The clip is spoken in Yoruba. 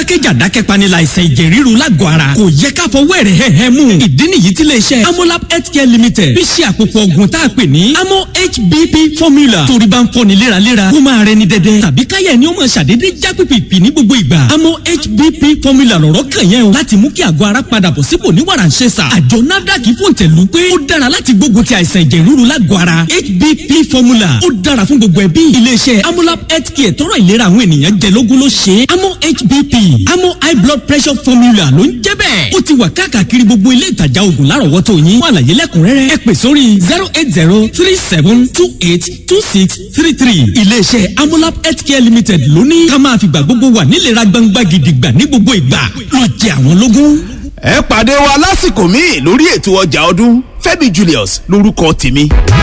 jákèjá dákẹ́panilà àìsàn ẹ̀jẹ̀ ríru lágọ̀ọ́ ara kò yẹ ká fọwọ́ ẹ̀rẹ̀ hẹ́hẹ́ mú ìdí nìyí tí iléeṣẹ́ amolab healthcare limited fi ṣe àpòpọ̀ ògùn tá a pè ní amo hbp formula torí bá ń fọni léraléra kó máa rẹni dẹdẹ tàbí káyẹ̀ ni ó máa ṣàdédé já pìpìpì ní gbogbo ìgbà amo hbp formula lọ̀rọ̀ kàn yẹn o láti mú kí àgọ́ ara padà bọ̀ sípò ní wàràǹṣeṣà àjọ nafdac fòǹtẹ̀lù pé ó dára láti gbógun ti àìsàn ẹ̀jẹ̀ ríru lágọ̀ọ́ ara hbp formula ó dára fún gbogbo ẹbí iléeṣẹ́ amolab healthcare tọrọ ìlera àwọn ènìyàn jẹ lógún ló ṣe é amo hbp amo high blood pressure formula ló ń jẹ́ bẹ́ẹ̀ ó ti wà káàkiri gbogbo ilé ìtajà oògùn lárọ̀wọ́tò yín fún àlàyé lẹ́kùnrẹ́rẹ́ ẹ pè sórí zero eight zero three seven two eight two six three three iléeṣẹ́ amolab healthcare limited ló ní ká máa fìgbà gbogbo wà nílera gbangba gidigba ní gbogbo ìgbà ló jẹ àwọn lógún. ẹ pàdé wa lásìkò míì lórí ètò ọjà ọdún Fẹ́mi Julius lórúkọ tèmi.